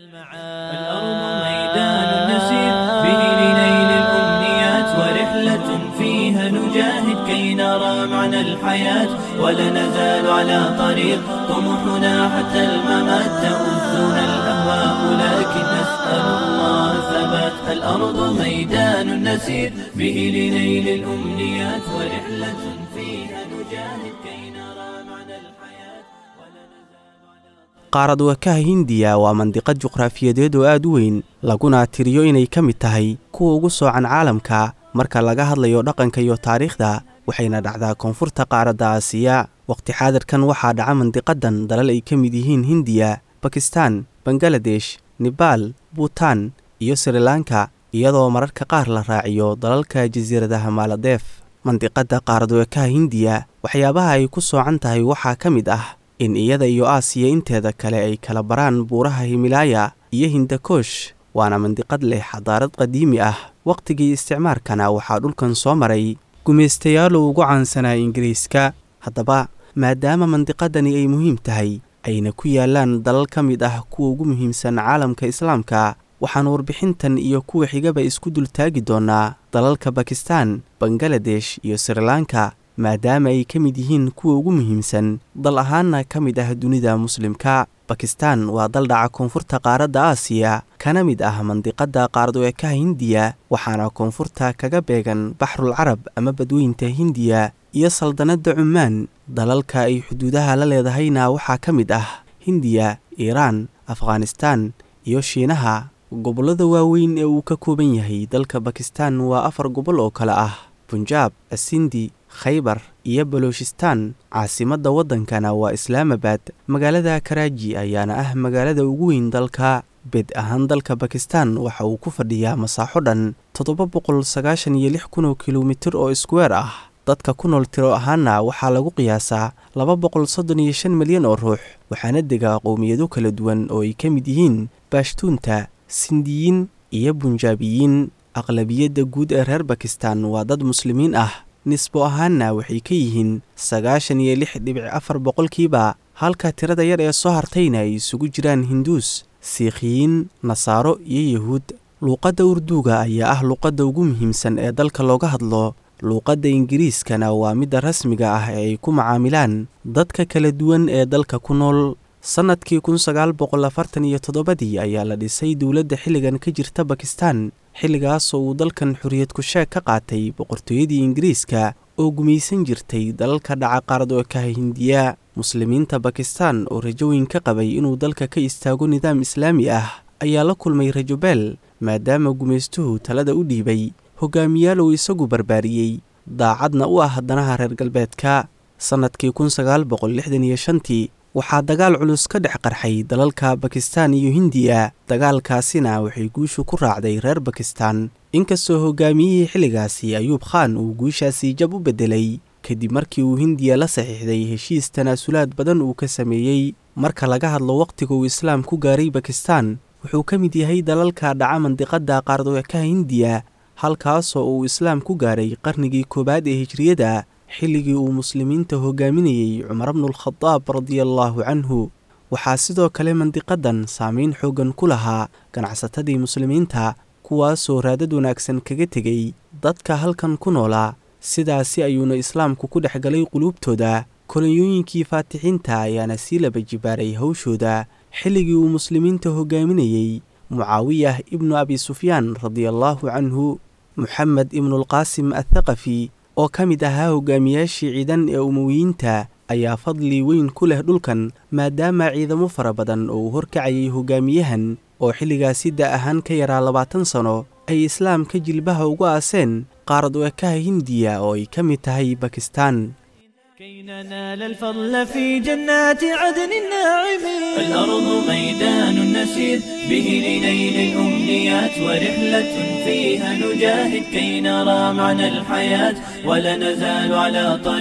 الأرض ميدان نسير به لنيل الأمنيات ورحلة فيها نجاهد كي نرى معنى الحياة ولا نزال على طريق طموحنا حتى الممات تؤذنا الأهواء لكن نسأل الله ثبات الأرض ميدان نسير به لنيل الأمنيات ورحلة فيها نجاهد كي نرى معنى الحياة ولا نزال على qaarad wakaha hindiya waa mandiqad juqraafiyadeed oo aad u weyn laguna tiriyo inay ka mid tahay kuwa ugu soocan caalamka marka laga hadlayo dhaqanka iyo taariikhda waxayna dhacdaa koonfurta qaaradda aasiya waqti xaadirkan waxaa dhaca mandiqadan dalal ay ka mid yihiin hindiya bakistan bangaladesh nebaal buutan iyo srilanka iyadoo mararka qaar la raaciyo dalalka jasiiradaha maaladeef mandiqadda qaarad wakaha hindiya waxyaabaha ay ku soocan tahay waxaa ka mid ah in iyada iyo aasiya inteeda kale ay kala baraan buuraha himilaaya iyo hindakoosh waana mandiqad leh xadaarad qadiimi ah wakhtigii isticmaarkana waxaa dhulkan soo maray gumaystayaalo ugu caansanaa ingiriiska haddaba maadaama mandiqadani ay muhiim tahay ayna ku yaalaan dalal ka mid ah kuwa ugu muhiimsan caalamka islaamka waxaan warbixintan iyo kuwa xigaba isku dultaagi doonnaa dalalka bakistan bangaladesh iyo srilanka maadaama ay ka mid yihiin kuwa ugu muhiimsan dal ahaanna ka mid ah dunida muslimka bakistan waa dal dhaca koonfurta qaaradda aasiya kana mid ah mandiqadda qaarad-weekaha hindiya waxaana koonfurta kaga beegan baxrul carab ama badweynta hindiya iyo saldanadda cumaan dalalka ay xuduudaha la leedahayna waxaa ka mid ah hindiya iiraan afghanistaan iyo shiinaha gobollada waaweyn ee uu ka kooban yahay dalka bakistan waa afar gobol oo kale ah bunjaab asindi khaybar iyo baloochistaan caasimadda waddankana waa islaamabad magaalada karaaji ayaana ah magaalada ugu weyn dalka bed ahaan dalka bakistan waxa uu ku fadhiyaa masaaxo dhan toddoba boqol sagaashan iyo lix kun oo kilomitir oo iskuweer ah dadka ku nool tiro ahaanna waxaa lagu qiyaasaa laba boqol soddon iyo shan milyan oo ruux waxaana degaa qowmiyado kala duwan oo ay ka mid yihiin baashtuunta sindiyiin iyo bunjaabiyiin aqlabiyadda guud ee reer bakistan waa dad muslimiin ah nisbo ahaanna waxay ka yihiin sagaashan iyo lix dhibic afar boqolkiiba halka tirada yar ee soo hartayna ay isugu jiraan hinduus siikhiyiin nasaaro iyo yahuud luuqadda urduuga ayaa ah luuqadda ugu muhiimsan ee dalka looga hadlo luuqadda ingiriiskana waa midda rasmiga ah ee ay ku macaamilaan dadka kala duwan ee dalka ku nool sannadkii kun sagaal boqol afartan iyo toddobadii ayaa la dhisay dowladda xilligan ka jirta bakistan xilligaasoo uu dalkan xorriyad ku-sheeg ka qaatay boqortooyadii ingiriiska oo gumaysan jirtay dalalka dhaca qaarad-weekaha hindiya muslimiinta bakistan oo rajo weyn ka qabay inuu dalka ka istaago nidaam islaami ah ayaa la kulmay rajobeel maadaama gumaystuhu talada u dhiibay hogaamiyaal uu isagu barbaariyey daacadna u ah danaha reer galbeedka sannadkii kun sagaal boqol lixdan iyo shantii waxaa dagaal culus ka dhex qarxay dalalka bakistan iyo hindiya dagaalkaasina waxay guushu ku raacday reer bakistan inkastoo hogaamiyihii xilligaasi ayuub khaan uu guushaasi jab u beddelay kadib markii uu hindiya la saxiixday heshiis tanaasulaad badan uu ka sameeyey marka laga hadlo wakhtiga uu islaam ku gaaray bakistan wuxuu ka mid yahay dalalka dhaca mandiqadda qaarad-weekaha hindiya halkaasoo uu islaam ku gaaray qarnigii koowaad ee hijriyada xilligii uu muslimiinta hogaaminayey cumar bnulkhadaab radiallaahu canhu waxaa sidoo kale mandiqadan saameyn xooggan ku lahaa ganacsatadii muslimiinta kuwaasoo raadad wanaagsan kaga tegey dadka halkan ku noolaa sidaasi ayuuna islaamku ku dhex galay quluubtooda kolonyooyinkii faatixiinta ayaana sii laba jibaaray hawshooda xilligii uu muslimiinta hogaaminayey mucaawiyah ibnu abi sufyaan radiallaahu canhu moxamed ibnulqaasim athaqafi oo ka mid ahaa hogaamiyaashii ciidan ee umowiyiinta ayaa fadli weyn ku leh dhulkan maadaama ciidamo fara badan oo uu horkacayay hogaamiyahan oo xilligaasi da ahaan ka yaraa labaatan sano ay islaamka jilbaha ugu aaseen qaarad-weekaha hindiya oo ay ka mid tahay bakistan كي ننال الفضل في جنات عدن الناعمين الأرض ميدان نسير به لنيل الأمنيات ورحلة فيها نجاهد كي نرى معنى الحياة ولا نزال على طريق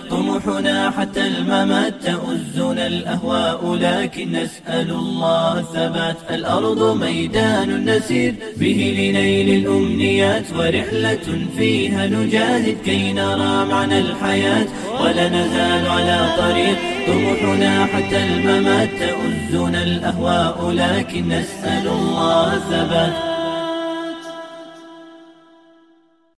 طموحنا حتى الممات تؤزنا الأهواء لكن نسأل الله الثبات الأرض ميدان نسير به لنيل الأمنيات ورحلة فيها نجاهد كي نرى معنى الحياة ولا نزال على طريق طموحنا حتى الممات تؤزنا الأهواء لكن نسأل الله الثبات